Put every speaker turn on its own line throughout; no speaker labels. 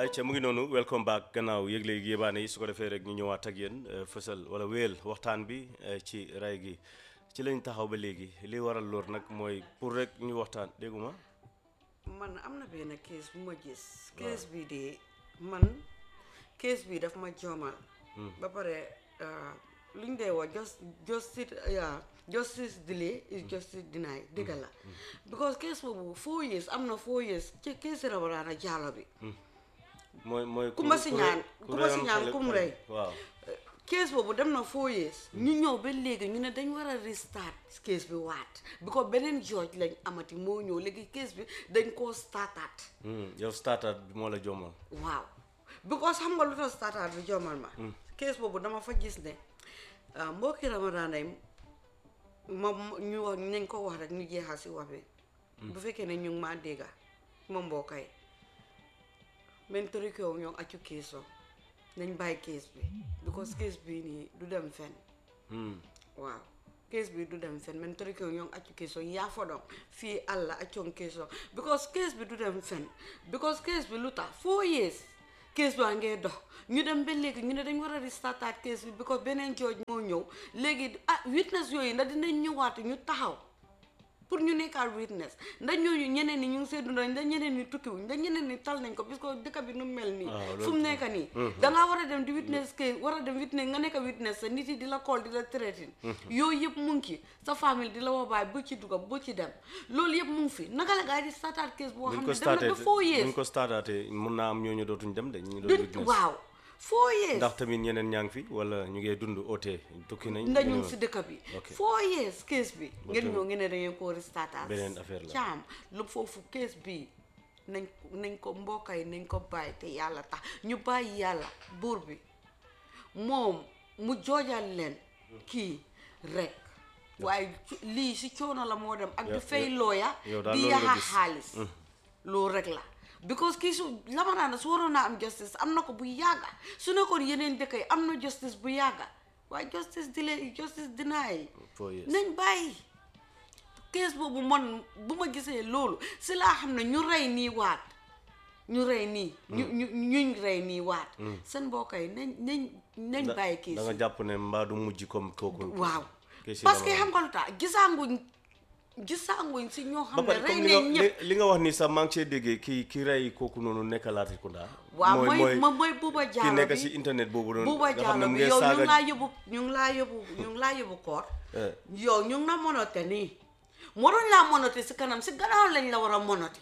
ayca mu ngi noonu welcome back gannaaw yëg-léegi yébaane yi su ko defee rek ñu ñëwaat ak yéen fësal wala wéyal waxtaan bi ci ray gi ci lañ taxaw ba léegi li waral loor nag mooy pour rek ñu waxtaan dégguma
man am na benn kees bu ma gis kees bi de man kees bi daf ma joomal ba pare luñ dee wax just justice yeah, justice delay is justice denied dëgg la because kees boobu four years am na four years ci kees Rabadana Jallow bi
mooy mooy
ku ma si ñaan ku ma si
reyoon
ñaan
xale-
kum rey
waaw
kees boobu dem na four years ñu ñëw ba léegi ñu ne dañ war a restart kees bi waat because beneen George lañ amati moo ñëw léegi kees bi dañ koo startaat
Hmm, yow starter bi moo la jommal
waaw because xam nga lu tax startaat bi jommal ma kees boobu dama fa gis ne ah, mbokki Ramadaan yi ma ma- ñu wax nañ ko wax rek ñu jeexal si wax bi bu fekkee ne ñu ngi maa dégga ma mbokk yi men torikew ñoo accu keesoo nañ bàyyi kees bi because kees bii nii du dem fenn
Hmm,
waaw kees bi du dem fen men tori kew ñong accu keso yaa fo ɗon fii allah accon keso because kees bi du dem fen because kees bi lu tax four years kees baa ngee dox ñu dem ba léegi ñu ne dañ war a restartaat kees bi because beneen jooj moo ñëw léegi ah witness yooyu ndax dinañ ñëwaat ñu taxaw pour ñu nekkaal witness ndax ñooñu ñeneen ñi ñu ngi see dundal ndax ñeneen ñi tukkiwuñ ndax ñeneen ñi tal nañ ko parce que dëkk bi nu mel nii
waaw, loolu
fu mu nekk nii dangaa war a dem di witness ke war a dem witness nga nekk witness sa nit yi di la call di la traité yooyu yëpp mu ngi ci sa famille di la woo baay bu ci dugga bu ci dem loolu yëpp mu ngi fi naka la gaa yi di startaat case boo
buñ
xam
ko
ne dem
starté
na ba four years
buñ ko startaatee mun naa am ñooñu dootuñ dem de ñu ngi
du
doon witness
waaw four years
ndax tamit ñeneen ñaa ngi fi wala ñu ngi dund oote tukki nañ
ndax ñu
ñu
ngi si dëkk bi
Ok.
four years case bi ngeen
tamit
ñëw ngeen ne dangeen koo restartaat
beneen affaire la.
caam lu foofu case bi nañ nañ ko mbokk yi nañ ko bàyyi te yàlla tax ñu bàyyi yàlla buur bi moom mu joojal leen kii rek waaye ci- lii si coono la moo dem ak di
Yow-
fay
yow-
looya
yow daal
di
loolu nga
yaxa
gis.
xaalis loolu rek la because kii su lamanaa na su waroon naa am justice am na ko bu yàgga su nekkoon yeneen dëkk yi am na justice bu yàgga waaye justice delay justice deny
four years
nañ bàyyi kees boobu man bu ma gisee loolu si laa xam ne ñu rey nii waat ñu rey nii ñu ñu ñuñ rey nii waat seen mbokk yi nañ nañ nañ
Da-
bàyyi kees
da nga
yi
jàpp ne mbaa du mujj comme kooku
waaw
kees yi
parce que
dama-
xam nga lu tax gisaanguñ gisaanguñ si ñoo
ba
xam ne
pare
rey
comme li
nañ
nga
ñëpp
li- li nga wax ni sax maa ngi see déggee ki ki rey kooku noonu nekk Latrikunda
waaw mooy mooy mooy Buuba
ki
Jaalo
nekk
bi
si internet boobu noonu
Buuba
nga xam ne
Jaalo
mu
bi
ngi
yow ñu ngi
saaga
laa yóbbu ñu ngi laa yóbbu ñu ngi laa yóbbu koor
Eh.
yow ñu ngi la monote nii waruñ laa monote si kanam si gannaaw lañ la war a monote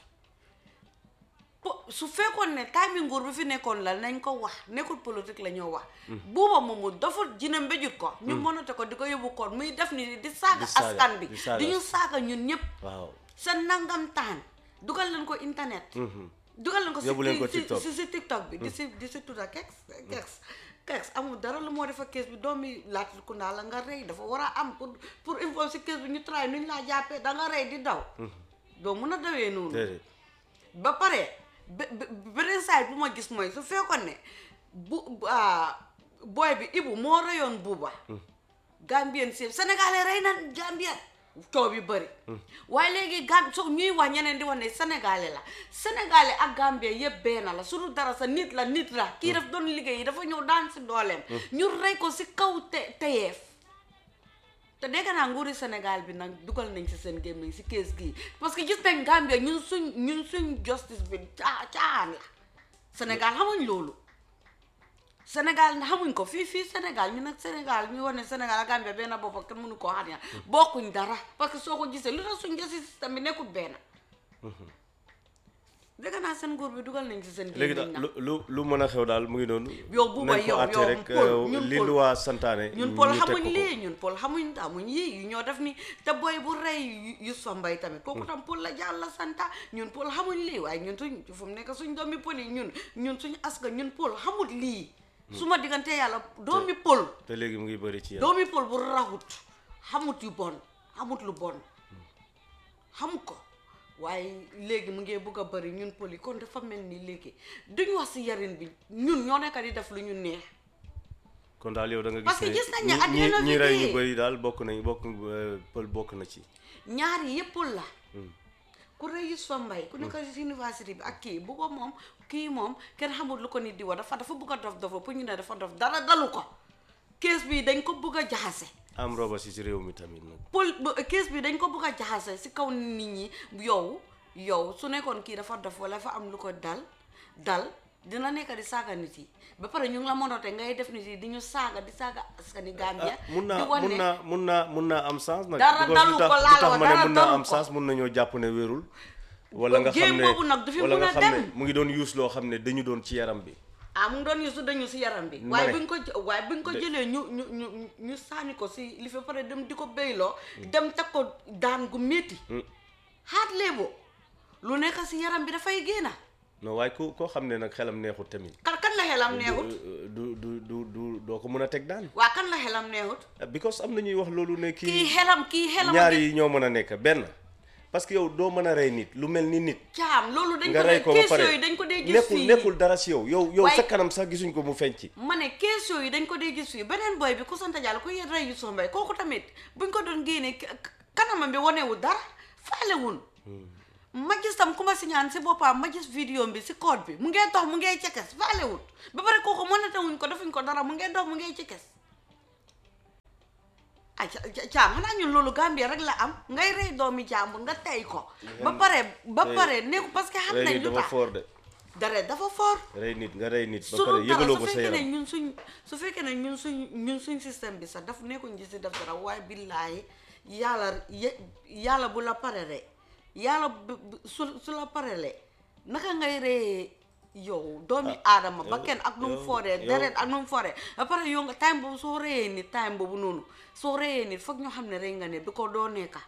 po su fekkoon ne time nguur bi fi nekkoon la nañ ko wax nekkul politique la ñoo wax buuba moomu dafa jina mbéjut ko ñu monote ko di ko yóbbu koor muy def ni di saaga
Di saaga,
askan bi
di saaga.
di ñu saaga ñun ñëpp
waaw
seen nangam taan dugal leen ko internet dugal leen ko si
Yóbbu leen ko
si-
TikTok.
si si tiktok bi di si di si tudda kex kex kex amul dara lu moo defa kees bi doomi Latrikunda la nga rey dafa war a am pour pour info si kees bi ñu try nuñ laa jàppee da nga rey di daw doo mun a dawee noonu
déedéet
ba pare be- be- beneen side bu ma gis mooy su fekkoon ne bu ah, boy bi Ibu moo reyoon buuba Gambien si Sénégalais rey na Gambien coow yu bëri waaye léegi Gam so ñuy wax ñeneen di wax ne Sénégalais la Sénégalais ak Gambien yëpp benn la su dul dara sa nit la nit la kii daf doon liggéey dafa ñëw daan si dooleem ñu rey ko si kaw te teyeef te dégg naa nguuri Sénégal bi nag dugal nañ ci seen gémmiñ si kees gii parce que gis nañ Gambia ñun suñ ñun suñ justice bi caa caan la Sénégal xamuñ loolu Sénégal xamuñ ko fii fii Sénégal ñu nag Sénégal ñu wane Sénégal ak Gambia benn bopp ak kenn mënu koo xam ne bokkuñ dara parce que soo ko gisee lu tax suñ justice système bi nekkul benn dégg naa seen nguur bi dugal nañ ci seen
léegi
gémmiñ
daal
nag
lu lu lu mën a xew daal mu ngi noonu
yow bu ba
nañ ko
yow
àtte
yow
rek
Paul,
euh,
ñun
li
Paul.
lu waa santaane
ñun
ñu
Paul
teg
xamuñ
ko ko.
lii ñun Paul xamuñ xamuñ yii yu ñoo def ni te boy bu rey Youssoufa Mbaye tamit kooku tam Paul la jàll la santa ñun Paul xamuñ lii waaye ñun suñ fu mu nekk suñ doomi Paul yi ñun ñun suñ aska ñun Paul xamut lii su ma diggante yàlla doomi Paul
te léegi mu ngi bëri ci yéen
doomi Paul bu raxut xamut yu bon xamut lu bon xam ko waaye léegi mu ngi bugg a bëri ñun Paul yi kon dafa mel ni léegi duñ wax si yarin bi ñun ñoo nekk di def lu ñu neex
kon daal yow da nga
Parce que
gis
gis nañ ne
ñi-
at the end of
ñi ñi
the
rey
day-
ñu bëri daal bokk nañ bokk euh, pël bokk na ci
ñaar yi yëpp Paul la ku rey Yusufa Mbay ku nekk si université bi ak kii bu ko moom kii moom kenn xamul lu ko nit di wax dafa dafa bugg a dof dofa pour ñu ne dafa dof dara dalu ko kees bi dañ ko bugg a jaxase
am roba si si réew mi tamit nag
pol kees bi dañ ko bugg a jaxase si kaw nit ñi yow yow su nekkoon kii dafa dof wala dafa am lu ko dal dal dina nekk di saaga nit yi ba pare ñu ngi la mënoote ngay def nit yi di ñu saaga di saaga askani Gambia
ah mun
di
naa
wane
mun naa mun naa mun naa am sens nag
Dara
because
dalu
lu tax
ko
lu
laa la
tax
wax,
ma ne
dara
mun naa
dalu
am
ko.
sens mun nañoo jàpp ne wérul wala nga xam
Jéem
ne
boobu nag du fi
wala
mun
nga
a
xam ne
dem.
mu ngi doon use loo xam ne dañu doon ci yaram bi
ah mu ngi doon yusu dañu si yaram bi
Ma
waaye
ne.
buñ ko jë- waaye buñ ko
De-
jëlee ñu ñu ñu ñu sànni ko si li fi pare dem di ko béyloo dem teg ko daan gu métti xaat léebo lu nekk si yaram bi dafay génna
non waaye ku koo xam ne nag xelam neexut tamit
kan kan la xelam neexut
du du du du doo ko mën a teg daan
waa kan la xelam neexut
because am na ñuy wax loolu ne
kii
kii
xelam kii xelam
ñaar yi ñoo mën a nekk benn parce que yow doo mën a rey nit lu mel ni nit
caam loolu dañ
nga
ko
rey
dee
ko ba
kees
pare
yooyu dañ ko dee gis
nekkul
fii
nekkul dara si yow yow yow
Waaye-
sa kanam sax gisuñ ko mu feeñ ci
ma ne kees yooyu dañ ko dee gis fii beneen boy bi ku sant Jàlla ku yet rey Yusufa Mbay kooku tamit buñ ko doon génnee kanamam bi wanewul dara faalewul ma gis tam ku ma si ñaan si boppam ma gis vidéo bi si code bi mu ngee dox mu ngee cekes faalewul ba pare kooku mënate wuñ ko defuñ ko dara mu ngee dox mu ngee cekes ay ca- ca- caam xanaa ñun loolu Gambia rek la am ngay rey doomi jàmbur nga tey ko ba pare ba
Tey-
pare nekku parce que xam
rey
nañ
nit
lu
dafa
tax
foor de
dara dafa fort
rey nit nga rey nit ba
su
pare
dul dara
yëgaloo
su
ko sa
fekkee ne
yaram
ñun suñ su fekkee ne ñun suñ ñun suñ système bi sax daf nekkuñ ci si def dara waaye billaahi yàlla ye- yàlla bu la parele yàlla bu- bu- su su la parele naka ngay ree yow doomi aadama ba
yow-
kenn ak nu mu
yow-
fooree
yow-
deret ak nu mu fooree ba pare yow nga time boobu soo reyee nit time boobu noonu soo reyee nit foog ñoo xam ne rey nga nit bi ko doo nekka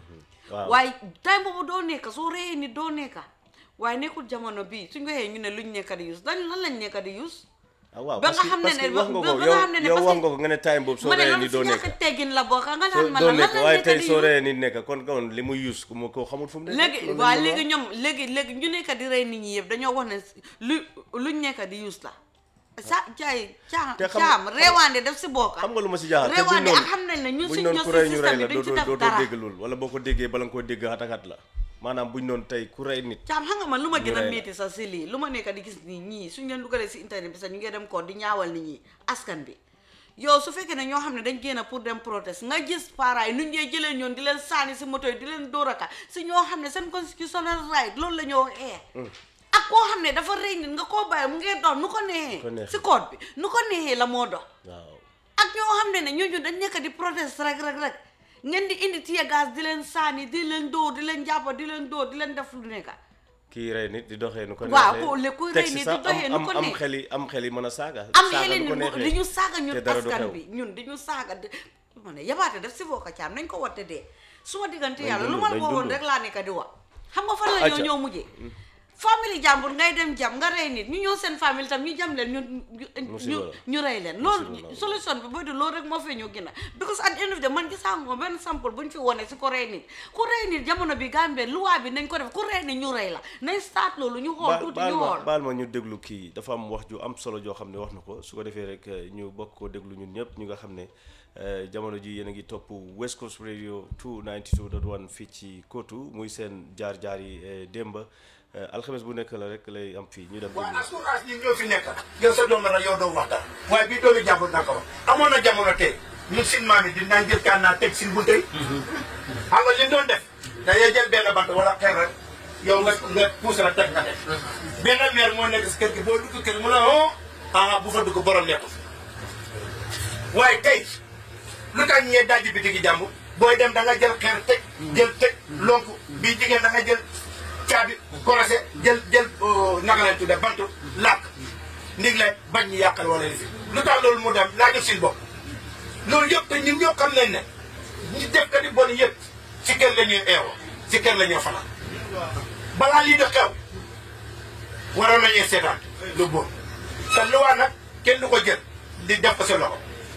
waaw
waaye time boobu doo nekka soo reyee nit doo nekka waaye nekkul jamono bii suñ ko waxee ñu ne luñ nekka di use dañ lan lañ nekka di use
ah waaw
ba
parce
nga
que
xam ne
parce que
ne
wax nga
ba
ko
nga
yow
xam ne ne
yow
parce
wax
que-
nga ko nga ne time boobu soo
ma ne
reyee
loolu
nit
si
doo
ñàkk
nekk
teggin la bokk nga
soo
naan ma
doo
la lan
nekk
lañ
waaye
nekka
tey
di
soo
use
reyee nit nekk kon kon li muy use ku ma ko xamul fu mu nekk
léegi
loolu
waa
la ñu
léegi
wax.
ñoom léegi léegi ñu nekk di rey nit ñi yëpp dañoo wax ne lu luñ nekk di use la sa jaay caam
Te xam-
caam
xam-
reewaande def si bokk
xam nga lu ma si jaaxal te buñ
reewaande
noonu
ak xam nañ ne ñun
buñ
suñ
noonu
ñoo
ku rey
si
ñu rey
système
la
bi
doo
duñ ci
doo
def
doo
dara
dégg loolu wala boo ko déggee bala nga koo dégg xatakat la maanaam buñ noonu tey ku rey nit
caam xam nga man lu ma
Ñu
gën a
rey la.
métti sax si lii lu ma nekk di gis nii ñii suñ leen dugalee si internet bi sax ñu ngi dem ko di ñaawal nit ñi askan bi yow su fekkee ne ñoo xam ne dañ génn pour dem protest nga gis parents yi nu ñu dee jëlee ñoon di leen saani si moto yi di leen dóoraka si ñoo xam ne seen constitutional right loolu la ñoo ee ak koo xam ne dafa rëy nit nga koo bàyyi mu ngee dox nu ko
Ko
neexee
neexee.
si code bi nu ko neexee la moo dox
waaw
ak ñoo xam ne ne ñooñu dañ nekk di protest rek rek rek ngeen di indi tear gas di leen saani di leen dóor di leen jàpp di leen dóor di leen def lu nekk
kii rey nit di doxee nu ko
Waaw,
neexee
ko- le kuy
teg
rey
si
nit
sax
di doxee
am-
nu
am-
ko
am
neex.
xel yi am xel yi mën a saaga
am
saaga
xeli
nu ko
ni
neexee.
di ñu saaga ñun
te dara du
askan
xew.
bi ñun di ñu saaga di ma ne yabaate def si bokka caam nañ ko watte dee su ma diggante
Nañ
yàlla lu
dund,
ma la
nañ
waxoon
dund.
rek laa nekk di wax xam nga fan la ñoo
Acca.
ñoo mujjee famille jàmbur ngay dem jam nga rey nit ñu ñëw seen famille tam ñu jam leen ñu ñu
Musiba la.
ñu rey leen
Musiba
loolu
la.
solution bi booy du loolu rek moo fee ñu gën a because at the end of the day man gisaa nga benn sample bu ñu fi wone si ko rey nit ku rey nit jamono bi Gambie luwaa bi nañ ko def ku rey nit ñu rey la nañ start loolu ñu xool
Ba-
tuuti
baal
ñu
ma
xool
baal ma ñu déglu kii dafa am wax ju am solo joo xam ne wax na ko su ko defee rek eh, ñu bokk ko déglu ñun ñëpp ñu nga xam ne eh, jamono ji yéen a ngi topp West Coast Radio 292.1 fii ci Kotu muy seen jaar-jaar yi eh, démba eh, alxames bu nekk la rek lay am fii ñu dem
waaye
déglu.
assurance yi ñoo fi nekk yow sa doom la yow doo wax dara waaye bii doomi jàmbur na ko wax amoon na jamono tey ñun sin maam yi dinaa jël kaan naa teg sin bunte yi xam nga li ñu doon def dañuy jël benn bant wala xeer rek yow nga nga puus la teg nga def benn meer moo nekk si kër gi boo dugg kër mu ne oh ah bu fa dugg borom nekku fi waaye tey lu tax ñee dajji bi digi jàmbur booy dem da nga jël xeer teg jël teg lonk bii jigéen da nga jël caabi korosé jël jël naka leen tudde bantu làkk ndig la bañ ñu yàqal wala li fi lu tax loolu mu dem laajul sin bopp loolu yëpp te ñun ñoo xam nañ ne ñi def ka di bon yëpp si kër la ñuy eewoo si kër la ñuy fanaan balaa lii de xew waroon nañuy seetaan lu bon te luwaa nag kenn du ko jël di def ko sa loxo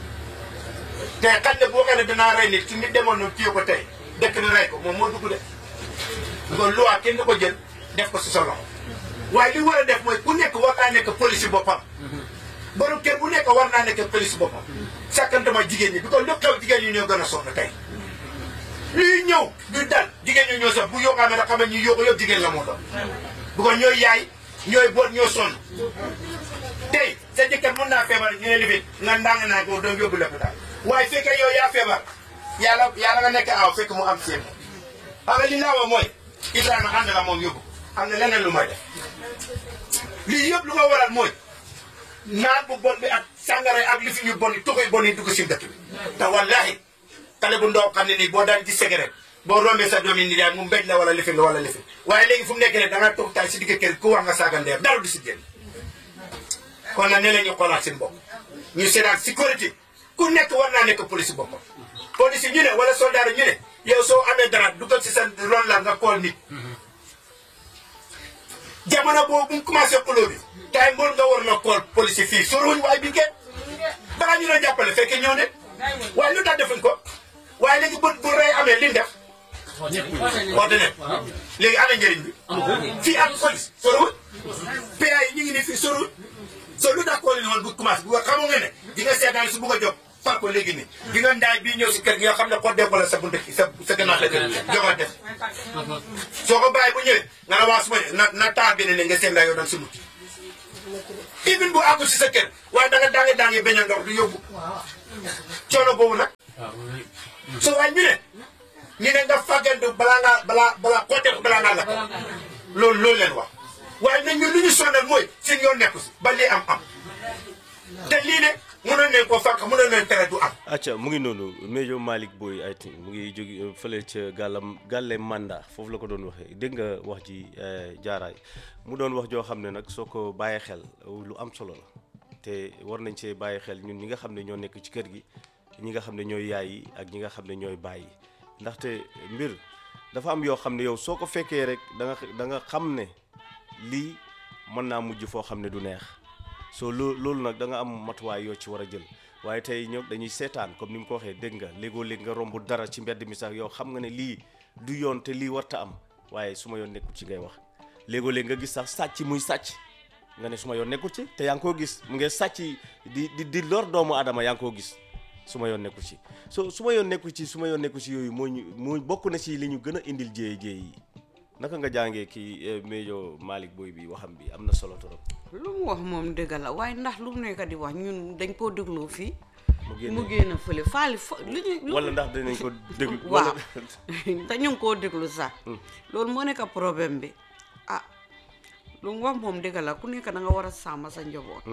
te xañ ne boo xam ne danaa rey nit su nit demoon noonu téye ko tey dëkk ni rey ko moom moo dugg de kon luwaa kenn du ko jël def ko si sa loxo waaye li war a def mooy ku nekk war naa nekk police boppam borom kër bu nekk war naa nekk police boppam sàkkantama jigéen ñi bi ko lu xew jigéen ñi ñoo gën a sonn tey lii ñëw du dal jigéen ñi ñoo sax bu yokk amee rek xam ne ñu yokk yëpp jigéen la moo doon bu ko ñooy yaay ñooy boot ñoo sonn tey sa jëkkër mën naa feebar ñu ne lifin nga ndàng naa ko doom yóbbu lopitaan waaye fekkee yow yaa feebar yàlla yàlla nga nekk aw fekk mu am seen xam nga li naa wax mooy Ibrahima ànd la moom yóbbu am na leneen lu may def lii yëpp lu ko waral mooy naan bu bon bi ak sàngara ak li fi ñu bon yi tuxuy bon yi dugg si dëkk bi te wallahi xale bu ndaw xam ne nii boo daan ci cigarette boo rombee sa doom yi ni daal mu mbéj la wala lifin la wala lifin waaye léegi fu mu nekk ne da nga toog taay si digg kër ku wax nga saaga ndeer dara du si génn kon nag ne la ñu xoolaat seen bopp ñu seetaan sécurité ku nekk war naa nekk police boppam police ñu ne wala soldat ñu ne yow soo amee dara dugal si sa ron la nga kool nit jamono boobu bu mu commencé xuloo bi tay mbool nga war na kool police fii soriwuñ waaye bi kenn balaa ñu doon jàppale fekkee ñëw ne waaye lu tax defuñ ko waaye léegi bu bu rey amee liñ def woote ne léegi ana njëriñ bi fii ak police soriwuñ PA yi ñu ngi ni fii soriwuñ so lu tax kool ni woon bu commencé bu xamu nga ne di nga seetaan su bugg a jóg far ko léegi nii di nga ndaay bii ñëw si kër gi nga xam ne ko déggoo sa buntu sa sa gannaaw la kër joxoon def soo ko bàyyi bu ñëwee nga ne waa suma na na taal bi ne ne nga seen ndaay yow doon si mucc even bu àggul si sa kër waaye da nga daange daange beñal ndox du yóbbu coono boobu nag so waaye ñu ne ñu ne nga fàggandu balaa ngaa balaa balaa koo def balaa ngaa lakk loolu loolu leen wax waaye nag ñun lu ñu sonal mooy seen yoon nekku si ba lii am am te lii ne mënoon nañ koo fànq mënoon nañ tere du am
acca mu ngi noonu Major Malick Boye I think mu ngi jóge fële ca gàllam gàlle manda foofu la ko doon waxee dégg nga wax ji jaaraay mu doon wax joo xam ne nag soo ko bàyyee xel lu am solo la te war nañ see bàyyi xel ñun ñi nga xam ne ñoo nekk ci kër gi ñi nga xam ne ñooy yaay yi ak ñi nga xam ne ñooy bàyyi ndaxte mbir dafa am yoo xam ne yow soo ko fekkee rek da nga da nga xam ne lii mën naa mujj foo xam ne du neex soo loo loolu nag da nga am matuwaay yoo ci war a jël waaye tey ñoom dañuy seetaan comme ni mu ko waxee dégg nga léegoo léeg nga romb dara ci mbedd mi sax yow xam nga ne lii du yoon te lii warta am waaye su ma yoon nekkul ci ngay wax léegoo léeg nga gis sax sàcc muy sàcc nga ne su ma yoon nekkul ci te yaa ngi koo gis mu ngi sàcc di di di lor doomu aadama yaa ngi koo gis su ma yoon nekkul ci so su ma yoon nekkul ci su ma yoon nekkul ci yooyu moo ñu moo bokk na ci li ñu gën a indil jéey jéey yi naka nga jàngee kii Major Malick Boye bi waxam bi am na solo trop.
lu mu wax moom dëgg la waaye ndax lu mu nekk di wax ñun dañ koo dégloo fii
mu génne
mu génn fële faali fa li ñu
wala ndax dinañ ko déglu.
waaw te ñu ngi koo déglu sax loolu moo nekk problème bi ah lu mu wax moom dëgg la ku nekk da nga war a sàmm sa njaboot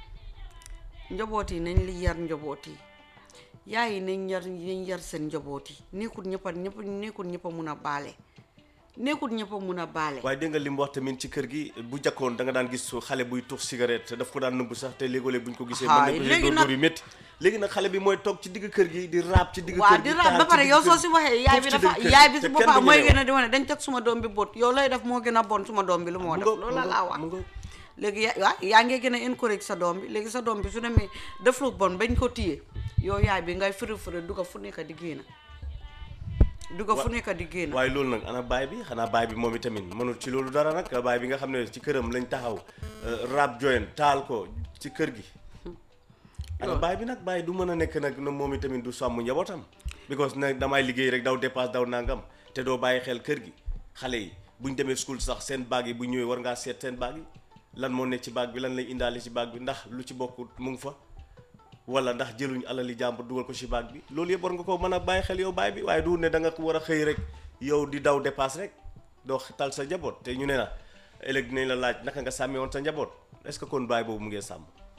njaboot yi nañ li yar njaboot yi yaay yi nañ yar nañ yar seen njaboot yi nekkul ñëpp a ñëpp nekkul ñëpp a mun a baale nekkul ñëpp a mun a baale
waaye dégg nga li mu wax tamit ci kër gi bu jakkoon da nga daan gis xale buy tux cigarette te daf ko daan nëbb sax te léegoo-léeg bu ñu ko gisee mën
Haay,
nañ ko
léegi
dóor
nag-
dóor yu métti léegi nag xale bi mooy toog ci digg kër gi di raab ci digg
waaw
kër
di
gi
raab
taal
ba
ci
pare
digg
yow
kër
soo
gi,
si waxee yaay bi
tuuf ci
dafa
digg kër
yaay
gi,
bi
te
si
kenn
boppam
du
mooy
ñeme
gën
wax.
a di wane dañ teg suma doom bi bot yow lay def moo gën a bon suma doom bi lu moo
Mu
def
ngoog,
loolu la
mu
laa
ngoog,
wax
mu ngoog.
léegi ya- waa yaa ngi gën a encourage sa doom bi léegi sa doom bi su demee def lu bon bañ ko téye yow yaay bi ngay firi firi dugga fu nekk di génn dugga fu nekk di génn
waaye loolu nag ana baay bi xanaa baay bi moom itamit mënul ci loolu dara nag baay bi nga xam ne ci këram lañ taxaw raab joyen taal ko ci kër gi ana baay bi nag baay du mën a nekk nag na moom itamit du sàmm njabootam because nag damay liggéey rek daw dépasse daw nangam te doo bàyyi xel kër gi xale yi buñ demee school sax seen baag yi bu ñëwee war ngaa seet seen baag yi lan moo nekk ci baag bi lan lay indaale ci baag bi ndax lu ci bokk mu ngi fa wala ndax jëluñ alali jàmbur dugal ko ci baag bi loolu yëpp war nga ko mën a bàyyi xel yow baay bi waaye du ne da nga ko war a xëy rek yow di daw dépasse rek doo tal sa njaboot te ñu ne na ëllëg dinañ la laaj naka nga sàmmee woon sa njaboot est-ce que kon baay boobu mu ngee sàmm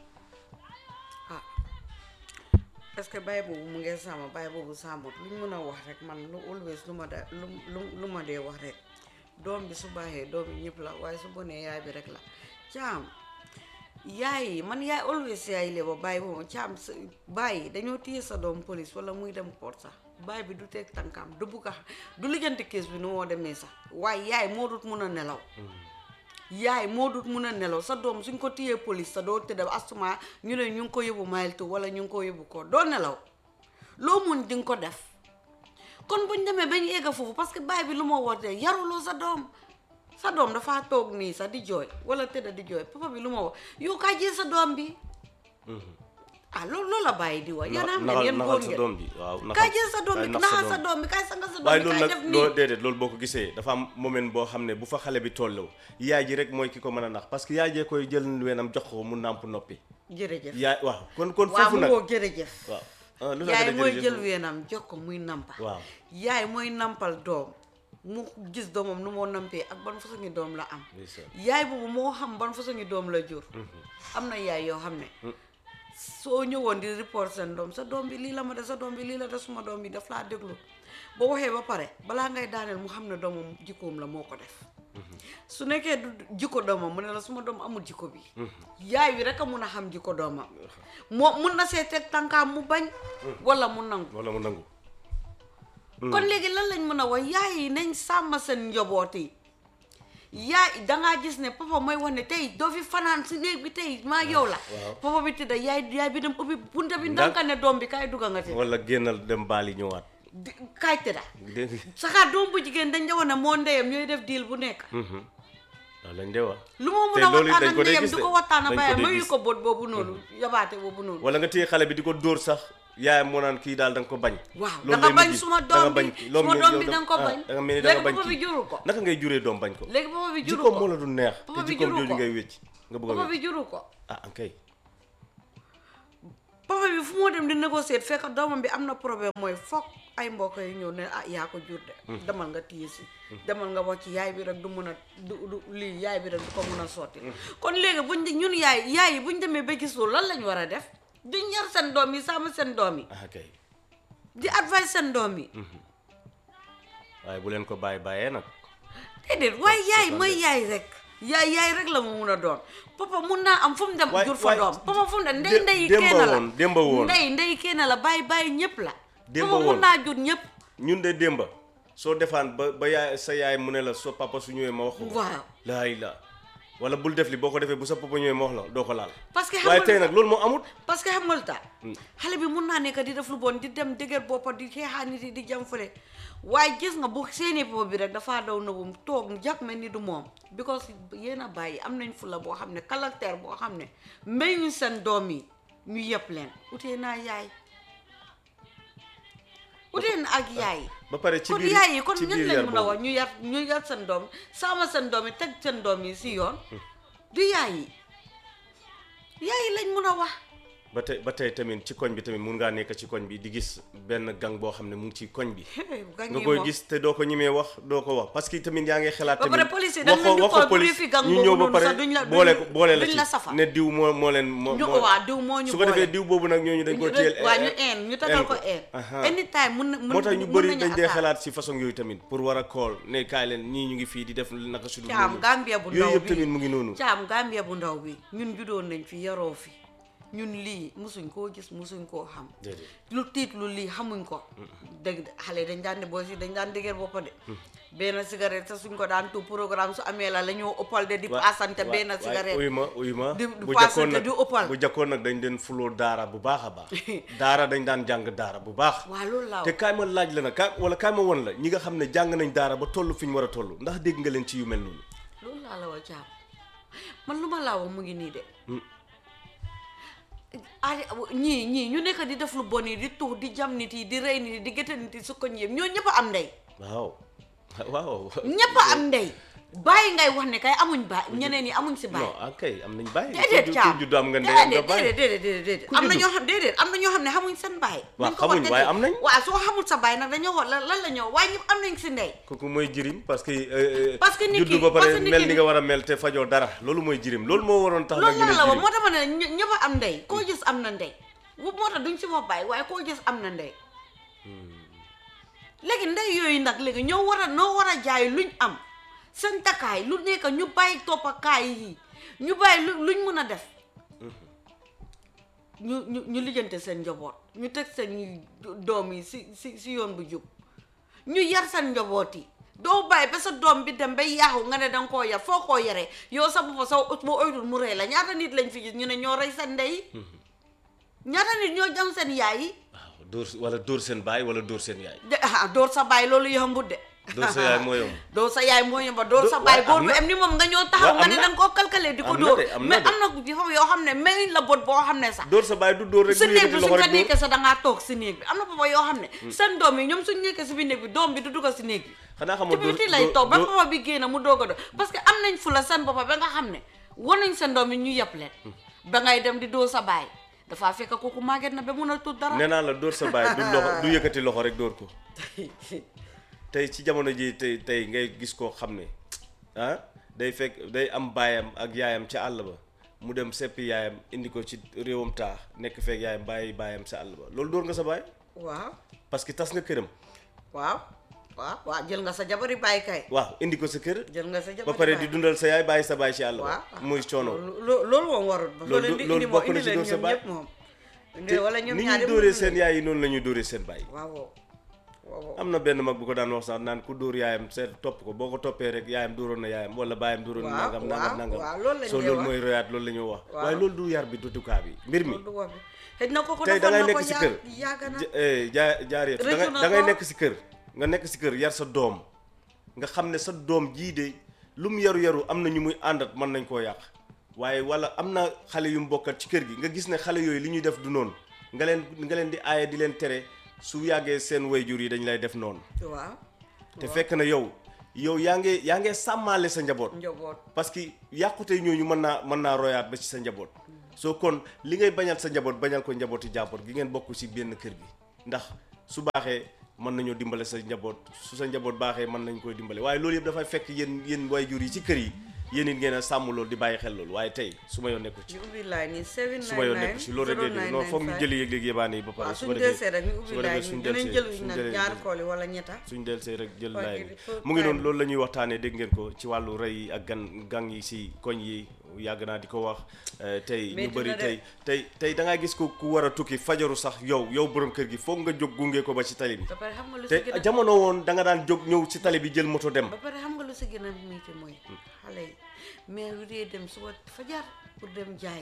ah est-ce que baay boobu mu ngee sàmm baay boobu sàmmut lu ñu mën a wax rek man lu always lu ma da lu lu lu ma dee wax rek doom bi su baaxee doom yi ñëpp la waaye su bonee yaay bi rek la caam yaay yi man yaay always yaay le ba bàyyi boobu caam sa bàyyi dañoo téye sa doom police wala muy dem port sax baay bi du teg tànkam du bugg a du lijjanti kees bi nu moo demee sax waaye yaay moo dut mun a nelaw yaay moo dut mun a nelaw sa doom suñ ko téyee police sa doo tëdd asuma ñu ne ñu ngi ko yóbbu mayeltu wala ñu ngi ko yóbbu ko doo nelaw loo mun di nga ko def kon buñ demee bañ egga foofu parce que baay bi lu ma wootee yaruloo sa doom sa doom dafa toog nii sax di jooy wala tëdd di jooy papa bi lu ma wax yow kaa jël sa doom bi ah loolu loolu la bàyyi di wax yéen a xam ne
naxal
yéen
naxal
góor
sa
ngeen
doom bi waaw
kaay jël sa doom
kaay
bi
nax
naxal sa doom bi kaay sanga sa doom
waaye
bi
loolu
kaay
nag
def
loo
nii
déedéet loolu boo ko gisee dafa am moment boo xam ne bu fa xale bi tolloo yaay ji rek mooy ki ko mën a nax parce que yaay jee koy jël weenam jox ko mu nàmp noppi
jërëjëf
yaay waaw kon kon
waaw
foofu
mu
nag
woo jërëjëf
waaw ah, lu tax
yaay
nga ne
mooy
jërëjëf
jël
moom?
weenam jox ko muy nampa
waaw
yaay mooy nampal doom mu gis doomam nu moo nampee ak ban façon ngi doom la am
ndeysaan.
yaay boobu moo xam ban façon ngi doom la jur am na yaay yoo xam ne soo ñëwoon di report seen doom sa doom bi lii la ma def sa doom bi lii la def suma doom bi daf laa déglu boo waxee ba pare balaa ngay daaneel mu xam ne doomam jikkoom la moo ko def su nekkee du jikko doomam mu ne la suma doom amul jikko bi yaay wi rek a mun a xam jikko doomam moo mun na see teg tànkaam mu bañ wala mu nangu
wala mu nangu
kon léegi lan lañ mën a wax yaay yi nañ sàmm seen njaboot yi yaay dangaa gis ne papa mooy wax ne tey doo fi fanaan si néeg bi tey maa yow la
waaw.
papa bi tëdda yaay yaay bi dem ubbi bunta bi
Ndax-
ndanka ne doom bi kaay dugga nga te
wala génnal dem baali ñëwaat
di- kaay tëdda
dégg nga
saxaar doom bu jigéen dañ jawoon ne moo ndeyam ñooy def diil bu nekk
waaw lañ de wax
lu moo
te
mun a
loolu
waxtaan
dañ
ak
ko dee
ndeyam
gis
du
de.
ko waxtaan
Dañ
a
ko
bàyyi
dee
mayu
gis.
ko bóot boobu noonu yabaate boobu noonu
wala nga téye xale bi di ko dóor sax yaayam moo naan kii daal da nga ko bañ
waaw
loolu
da nga
lay
bañ
mujj.
suma
Da nga
doom
bañ
bi
kii. Loolu
suma
mel
doom
yow
bi
da-
da nga ko
ah,
bañ
da nga mel ni da nga
léegi
bañ
papa bi
kii.
juru ko
naka ngay juree doom bañ ko
léegi papa bi juru
jikkoom
ko
moo la du neex
Papa
te
bi
jikkoom
juru
jooju
ko.
ngay wécc nga bëgg a
papa
wécc
bi juru ko
ah ankay
papa bi fu moo dem di négocier fekk doomam bi am na problème mooy foog ay mbokk yi ñëw ne ah yaa ko jur de demal nga téye si demal nga wax ci yaay bi rek du mun a du du lii yaay bi rek du ko mun a sotti kon léegi buñ di ñun yaay yaay yi buñ demee ba gis loolu lan lañ war a def di ñar seen doom yi sàmm seen doom yi
ah kay
di advice seen doom yi
waaye bu leen ko bàyyi bàyyee nag
déedéet waaye yaay
seetaan
mooy
de.
yaay rek yaay yaay rek la mu mun a doon papa mun naa am fu mu dem
Waay-
jur fa
waay-
doom papa fu mu dem ndey
dé-
ndey
démba
kenn la
woon, démba woon.
ndey ndey kenn la bàyyi bàyyi ñëpp la
Démba
papa mun
woon.
naa jur ñëpp
ñun de démba soo defaan ba ba yaay sa yaay mu ne la soo papa su ñëwee ma wax ko
waaw
laay la wala bul def li boo ko defee bu sa papa ñëwee ma wax la doo ko laal
parce que xam
waaye
nga
tey
lu
nag loolu moo amut
parce que xam nga lu tax xale bi mun naa nekk di def lu bon di dem dëgër boppa di xeexaa nit yi di jam fële waaye gis nga bu seeni papa bi rek dafaa daw nëbum toog jàpp mel ni du moom because yéen a bàyyi am nañ fula boo xam ne caractère boo xam ne mayuñ seen doom yi ñu yëpp leen utee naa yaay utee na ak yaay
ba pare ci
kon
biir
yaay yi kon
ci
ñan
biir
lañ
yar
mun a
boobu
wax ñu yar ñu yar seen doom sama seen doom yi teg seen doom yi si yoon du yaay yi yaay yi lañ mun a wax
ba tey ba tey tamit ci koñ bi tamit mun ngaa nekk ci koñ bi di gis benn gang boo xam ne mu ngi ci koñ bi
gang
nga
yi
koy
moom.
gis te doo ko ñimee wax doo ko wax parce que tamit yaa ngi xalaat
ba
tamit
pare police yi dañ
wax
leen
ko
di
wax ko
xool bu
police
ñu fi gang
ñu
boobu
ñëw ba
noonu
pare
sax duñ la- duñ-
boole ko boole la
duñ
ci
la safal.
ne diw moo moo leen moo
ñu
moo-
waa diw moo ñu
su ko defee
boole.
diw boobu nag ñooñu dañ ko
ñu
téyel
waa ñu een ñu tagal ko een
Aha.
anytime mun na mun
moo tax ñu
mun
bëri
nañu
dañ dee
attaque.
xalaat si façon yooyu tamit pour war a kool ne kaay leen ñii ñu ngi fii di def naka su dul
caam
noonu.
Gambia bu ndaw
yooyu yëpp
bi
tamit mu ngi noonu
caam Gambia bu ndaw bi ñun judoon nañ fi yaroo fi ñun lii musuñ koo gis musuñ koo xam
déedéet
lu tiit lu lii xamuñ ko dëgg de xale dañ daan ne boo si dañ daan dëgër boppa de benn cigarette sa suñ ko daan tu programme su amee la la ñoo ëppal de di
wa-
paasante
wa-
benn
waaye
cigarette
uyu ma uyu ma
di- di
bu
paasante
jakkoon nag
di ëppal.
bu jakkoon nag dañ den fuloo daara bu baax a baax daara dañ daan jàng daara bu baax
waa loolu laa
te kaay ma laaj la nag kaay wala kaay ma won la ñi nga xam ne jàng nañ daara ba toll fi ñu war a toll ndax dégg nga leen ci yu mel noonu
loolu laa la wa caam man lu ma laa wax mu ngi nii de ah ñii ñii ñu nekk di def lu bon yi di tuux di jam nit yi di rey nit yi di gëte nit yi su ko ñëpp ñoo ñëpp a am ndey
waaw waaw
ñëpp a am ndey bàyyi ngay wax ne kay amuñ baay ñeneen ñi amuñ si baay
non ah kay am nañ bàyyi
déedéet caam
ku juddu am nga ndey am nga
déedéet
bàyyi
déedéet déedéet déedéet
Ku
am na
juddu.
ñoo xam déedéet am na ñoo xam ne xamuñ seen baay
Waaw,
Nañ ko
xamuñ,
wax
waaye
dëgg.
am nañ.
waaw soo xamul sa baay nag dañoo wax lan lan la ñoo waaye ñëpp am nañ si ndey
kooku mooy jirim parce que euh,
Parce que nit
juddu
ki-
ba
parce
pare
que nit
mel
ki-
ni nga war a mel te fajoo dara loolu mooy jirim loolu moo waroon tax nag
loolu
ñu ne
la la wax
jirim
moo tax ma ne ñë- ñëpp a am ndey koo gis am na ndey bu moo tax duñ si wax baay waaye koo gis am na ndey léegi ndey yooyu nag léegi ñoo war a noo war a jaay luñ am seen takkaay lu nekk ñu bàyyi toppakaay yi ñu bàyyi lu luñ mën a def ñu ñu ñu lijjante seen njaboot ñu teg seen doom yi si si si yoon bu jub ñu yar seen njaboot yi doo bàyyi ba sa doom bi dem ba yaaxu nga ne danga koo yar foo koo yaree yow sa bopp sa boo oytul mu rey la ñaata nit lañ fi gis ñu ne ñoo rey seen ndey yi ñaata nit ñoo jam seen yaay yi
waaw dóor wala dóor seen baay wala dóor seen yaay
de ah door sa baay loolu yombut de
dóor sa yaay moo yomb
doo sa yaay moo yomba doo
Do-
sa baay
waaye
góor
am
bu
na.
em ni moom nga ñëw taxaw
Waaw,
nga
am
ne
na.
da nga koo calculer di ko
Am na
dóor
de, am na
mais
de.
am na foofu yoo xam ne mayuñ la bot boo xam ne sax
dóor sa baay du dóor rek
si
du
néeg
yëkkati
bi suñ
loxo
fa
rek dóor
nekkee sax da ngaa toog si néeg bi am na papa yoo xam ne seen doom yi ñoom suñ nekkee si biir néeg bi doom bi du dugg si néeg bi
xanaa
ci
xamoo dóor
biti lay
dóor-
toog ba
dóor-
papa bi génn mu doog a doon parce que am nañ fu la seen boppam ba nga xam ne war nañ seen doom yi ñu yeb leen ba ngay dem di dóor sa baay dafaa fekk kooku màgget na ba mun a tuut dara
nee naa la dóor sa baay du loxo du yëkkati loxo rek dóor ko tey ci jamono ji tey tey ngay gis koo xam ne ah day fekk day am baayam ak yaayam ca àll ba mu dem seppi yaayam indi ko ci réewam taax nekk fekk yaayam bàyyi baayam sa àll ba loolu dóor nga sa baay
waaw
parce que tas nga këram
waaw waaw waaw jël nga sa jabari baay kay
waaw indi ko sa kër
jël nga sa jabari
ba pare
baay.
di dundal sa yaay bàyyi sa baay ci àll ba
waaw
muy coono
loolu loolu moom warut ba
Loolu-
loolu indi
loolu
indi moom
bokk na
indi
ci
leen
dóor sa
ñoom
baay.
ñëpp moom
te
wala ñoom
ni
ñaari
ñuy dóoree
mënuñu
seen
leen.
yaay yi noonu la ñuy dóoree seen baay
waaw waaw waaw
am na benn mag bu ko daan wax sax naan ku dóor yaayam seet topp ko boo ko toppee rek yaayam dóoroon na yaayam wala baayam dóoroon na
Waaw,
nangam
waaw,
nangam nangam
waaw, loolu lañ
soo
lay
loolu
wax.
mooy royaat loolu la ñuy wax
Waaw.
waaye loolu du yar bi du dukaa bi mbir mi
loolu du wax bi xëy na kooku
tey da
defoon
ngay
na ko
nekk si
yaa-
kër
yàgg na
ja- eh, jaa jaaree da
Rëccu
ngay
na
da ngay
ko.
nekk si kër nga nekk si kër yar sa doom nga xam ne sa doom jii de lu mu yaru yaru am na ñu muy àndat mën nañ koo yàq waaye wala am na xale yu mu bokkat ci kër gi nga gis ne xale yooyu li ñuy def du noonu nga leen nga leen di aaye di leen tere su yàggee seen wayjur yi dañ lay def noonu
waaw
te fekk na yow yow yaa ngi yaa ngi sàmmaale sa njaboot
njaboot
parce que yàqute ñooñu mën naa mën naa royaat ba ci sa njaboot soo kon li ngay bañal sa njaboot bañal ko njabooti jàppoot gi ngeen bokk ci benn kër gi ndax su baaxee mën nañoo dimbale sa njaboot su sa njaboot baaxee mën nañ koy dimbale waaye loolu yëpp dafay fekk yéen yéen waajur yi ci kër yi yéen it ngeen a sàmm loolu di bàyyi xel loolu waaye tey su ma yoon nekku ci
ñu ubbi line yi 799
su ma yoon nekku ci loolu rek ngay dégg non foog ñu jëli yëg-yëg yébaane yi ba pare
waaw
su ko
suñ
defee
delsee rek ñu
su
ubbi
ko defee
line
suñ
yi dinañ
delsee
jël
suñ
nag
jëlee
ñaari kool yi wala ñetta
suñ del see rek jël
Waaye
laay bi
il faut
mu ngi noonu
time.
loolu la ñuy waxtaanee dégg ngeen ko ci wàllu rey yi ak gan gang yi si koñ yi yàgg naa di ko wax eh, tey ñu
Métti
bëri
na de.
tey tey tey da ngaa gis ko ku war a tukki fajaru sax yow yow borom kër gi foog nga jóg gunge ko ba ci tali bi
ba pare xam nga lu si
te
gën a
jamono woon da nga daan jóg ñëw ci tali bi jël moto dem
ba pare xam nga lu si gën a métti mooy xale yi maire yu dee dem suba fajar pour dem jaay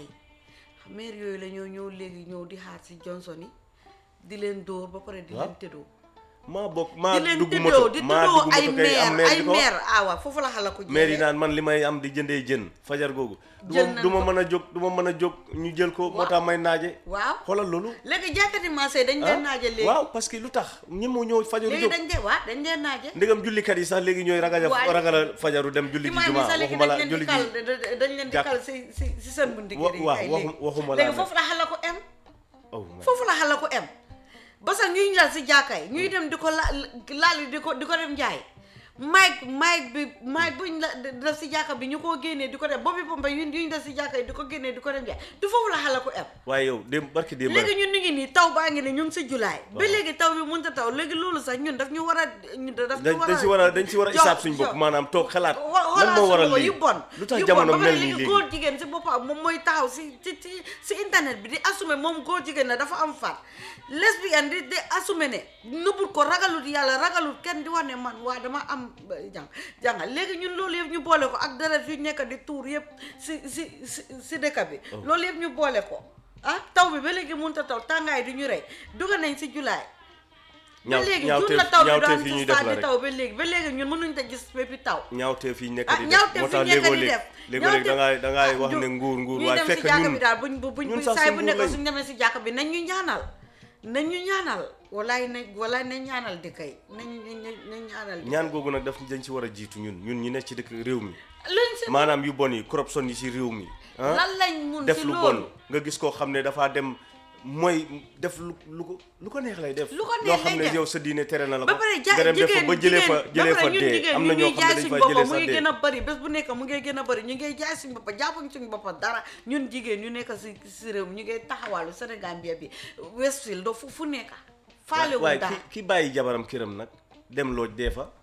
maire yooyu la ñoo ñëw léegi ñëw di xaar si Johnson yi di leen dóor ba pare di
Waaw.
leen tëddoo
maa bokk maa
di leen
dugg
tëddoo
moto
di
maa
tëddoo
dugg
ay
moto kay am
maire
maire
ay
di ko wax.
maire ah waaw foofu la xala ko
maire yi
jëlee.
naan man li may am di jëndee jën fajar googu du
Jël
ma
nañ
du ma
ko.
mën a jóg du ma mën a jóg ñu jël ko moo
Waaw.
tax may naaje
waaw
xoolal loolu
léegi jàkkati marché yi dañ
ah
leen naaje léegi
waaw parce que lu tax ñi moo ñëw fajaru
léegi
jóg
dañ dee waaw dañ leen naaje
ndegam jullikat yi sax léegi ñooy ragal a
Waaye-
ragal a fajaru dem julli ji
imaam yi
jumaa
sax léegi
waxuma
dañ
la
leen
julli
di kal
ji
da- da- dañ leen di
jàkk.
kal si si si seen bunti
Wa-
kër yi
waaw,
kay
waxu-
léegi.
waxuma
léegi
laa ne.
foofu la xala ko em
oh my
foofu la xala ko em ba sax ñuy ñal si jàkka yi ñuy dem di ko la laal di ko di ko dem jaay mic mic bi mic buñ la def si jàkka bi ñu koo génnee di ko dem boobu pompe yu ñu def si jàkka yi di ko génnee di ko dem jaay du foofu la xala ko em
waaye yow démb barki démb
léegi
rek
ñun ñu ngi nii taw baa ngi ne ñu ngi si julaay ba
Waaw.
léegi taw bi mënut a taw léegi loolu sax ñun daf ñu war a ñu daf ñu
dañ
war
dañ si war a dañ si war a
jox-
isaab suñ bopp
jox-
maanaam toog xalaat
wa-
lan moo waral
xoolal
lii
yu bon
lu tax
yu
jamono
bon ba pare
mel nii
léegi
léegi
góor jigéen si boppam moom mooy taxaw si si si si internet bi di assumer moom góor jigéen ne dafa am far lesbienne di di assumer ne nëbbut ko ragalut yàlla ragalut kenn di wax ne man waa dama am ba- jàng jàngal léegi ñun loolu yëpp ñu boole ko ak deret yu nekk di tuur yëpp si si si si dëkk bi loolu yëpp ñu boole ko ah taw bi ba léegi mënut a taw tàngaay du ñu rey dugal nañ si julaay ba
ñaaw
léegi
ñaawteef
jun la taw bi
ñaawteef
daan
yi ñuy
si
def
saa
la
di
rek
taw ba léegi ba léegi ñun mënuñ ta gis béppi taw
ñaawteef yi nekk
ah
di def
ñaawteef
moo
fi
tax
nekk
léegoo
di
léeg
def
léegoo léeg da ngay da ngay wax
ñu-
ne nguur nguur
ñuy
waaye
dem si
fekk
jàkka
ñun
bi daal buñ bu buñ
ñun
buñ
sax
saay
si
bu
nguur
nekk
lañ.
suñ demee si jàkka bi nañ ñu ñaanal nañ ñu ñaanal walaay nañ walaay nañ ñaanal di kay nañ nañ nañ ñaanal di
ñaan googu nag daf dañ ci war a jiitu ñun ñun ñi nekk ci dëkk réew mi
luñ si
maanaam yu bon yi corruption yi ci réew mi ah
lan lañ mun
def
si
lu
loolu
bon nga gis koo xam ne dafaa dem mooy def lu lu ko lu ko neex lay def
Lu ko neex
loo xam
lay
ne
def.
yow sa diine tere na la ko
ba pare ja
nga dem def fa
jigéen
ba jëlee fa
jigéen
jëlee
ba
fa
pare ñun
dee
jigéen
am
ñu
na
ngi
ñoo xam
jaay
ne dañ
suñ
fa
boppam
jëlee
mu
sa
ngi
dee
gën a bëri bés bu nekk mu ngi gën a bëri ñu ngi jaay suñ boppam jàppuñ suñ boppam dara ñun jigéen ñu nekk si si réew mi ñu ngi taxawaalu Sénégal bi bi Westfield doo fu fu nekk faale wu
waaye
dara
ki ki bàyyi jabaram këram nag dem looj dee fa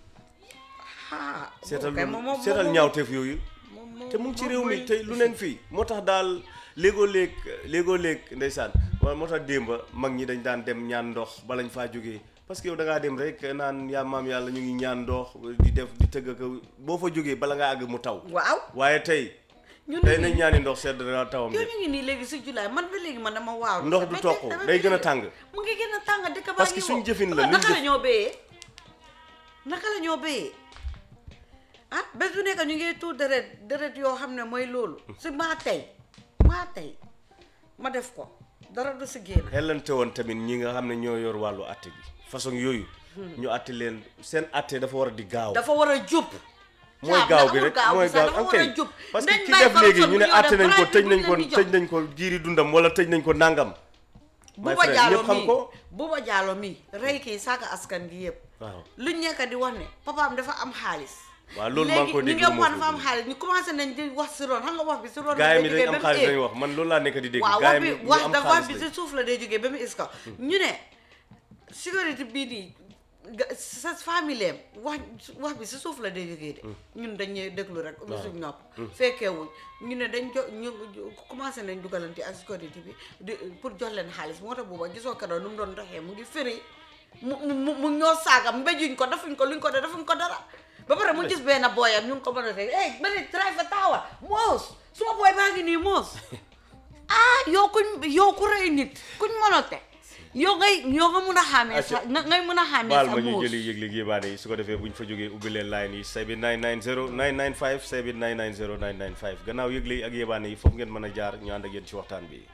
ah
seetal
kay
lu-
moom- moom-
seetal
moom-
ñaawteef yooyu
moom- moom-
te mu ngi ci
moom
réew mi
mooy-
te lu neen fii moo tax daal léegoo léeg léegoo léeg ndeysaan waaye moo tax démba mag ñi dañ daan dem ñaan ndox balañ faa jógee parce que yow da ngaa dem rek naan yaa maam yàlla ñu ngi ñaan ndox di def di tëgg ko boo fa jógee bala ngaa àgg mu taw
waaw
waaye tey
ñun
tey
ñu
nañ ñaani ndox sedd na tawam
yow
de
ñu ngi nii léegi si julaay man ba léegi man dama waaw
Ndox du toq, day gën a tàng.
mu ngi gën a tàng dëkk baa
Parce que
ngi
suñ
wow.
jëfin la,
naka
luñ
la
jëf-
ñoo béyee naka la ñoo béyee ah bés bu nekk ñu ngi tuur deret deret yoo xam ne mooy loolu si maa tey maa tey ma def ko dara du si génn
xelante woon tamit ñi nga xam ne ñoo yor wàllu atte bi façon yooyu ñu atte leen seen atte dafa war a di gaaw
dafa war a jub
mooy
Caam,
gaaw
da
bi
amul
rek
gaaw
mooy
bi sax
gaaw
dafa
ok
war a jub
parce que
Nañ
ki
bàyyi
def léegi
corruption
ñu ne
bu ñëw
atte
def
nañ ko
bribe
tëj
bi
nañ ko
buñ leen di
tëj
jox.
nañ ko jiiri dundam wala tëj nañ ko nangam my
Buuba
friend
Jaalo
ñëpp xam
mii
ko
Buuba Jaalo mii rey kii saaka askan gi yëpp
waaw
luñ nekk di wax ne papaam dafa am xaalis
waaw loolu maa ngi ko
léegi
dégg
ñi nga
lu ma
wax dafa
ko
am xaalis ñu commencé nañ di wax si roon xam nga wax bi si roon
gaay mi
la
dañ
jógee
am
ba mu
xaalis
éeg.
lañ wax man loolu laa nekk di dégg
waaw
gaay
wax
mi
bi
ñu
wax
am
dafa wax
xaalis
bi
lañ
si suuf la day jógee ba mu is ko ñu ne sécurité bii nii ga- sa famille am wax wax bi si suuf la day jógee de ñun dañuy déglu rek ubbi suñ nopp fekkeewuñ ñu ne dañ jo ñu commencé nañ dugalante ak sécurité bi di pour jox leen xaalis moo tax booba gisoo keroog nu mu doon doxee mu ngi firi mu mu mu ñoo saaga mbéjuñ ko defuñ ko luñ ko def defuñ ko dara ba pare mu gis benn booyam ñu ngi ko mën a teg eh ba ne drive taxawal moos suma booy baa ngi nii moos ah yow kuñ yow ku rey nit kuñ mënote yow ngay yow nga mun a xàmmee sa nga ngay mun a xàmmee
baal
sa
ma ñu
muus
jëli yëg-yëg yébaane yi su ko defee bu ñu fa jógee ubbi leen line yi 7990 995 7990 995 gannaaw yëgle yi ak yébaane yi foofu ngeen mën a jaar ñu ànd ak yéen ci waxtaan bi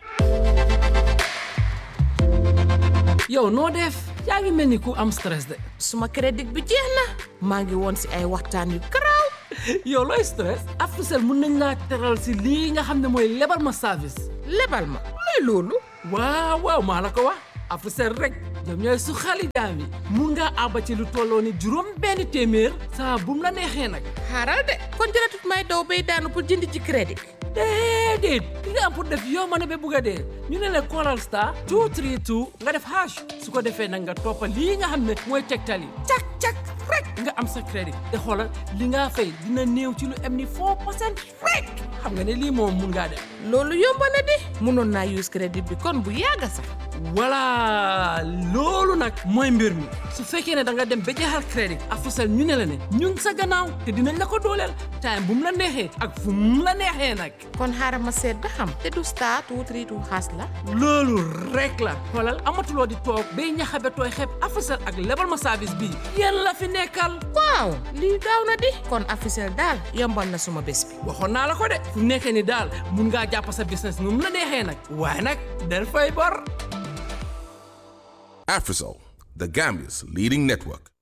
yow noo def yaa ngi mel ni ku am stress de
suma crédit bi jeex na maa ngi woon si ay waxtaan yu garaaw
yow looy stress Africell mun nañ laa teral si lii nga xam ne mooy lebal ma service
lebal ma luy loolu
waaw waaw maa la ko wax Africell rek ñoom ñooy su xali jaam yi mun ngaa àbba ci lu tolloo ni juróom benn téeméer saa bum la neexee nag
xaaral de kon jëratut may daw bay daanu pour jënd ci crédit
déedéet li nga am pour def yow ma ne ba bugg a dee ñu ne la Coral Star 232 nga def hash su ko defee nag nga toppa lii nga xam ne mooy tegtal yi cak cak rek nga am sa crédit te xoolal li nga fay dina néew ci lu am ni 4 percent rek xam nga ne lii moom mun ngaa def
loolu yomb na di mënoon naa use crédit bi kon bu yàgga sax
voilà loolu nag mooy mbir mi su fekkee ne da nga dem ba jeexal crédit Africell ñu ne la ne ñu ngi sa gannaaw te dinañ la ko dooleel time bu mu la neexee ak fu mu la neexee nag
kon xaaral ma seet ba xam te du star two three two xaas la
loolu rek la xoolal amatuloo di toog bay ñaxabe tooy xeeb Africell ak lebal ma service bii yéen la fi nekkal
waaw lii gaaw na di kon Africell daal yombal na suma bés bi
waxoon naa la ko de fu nekkee ni daal mun ngaa jàpp sa business nu mu la neexee nag waaye nag del fay bor
Afrisol, the Gambia's leading network.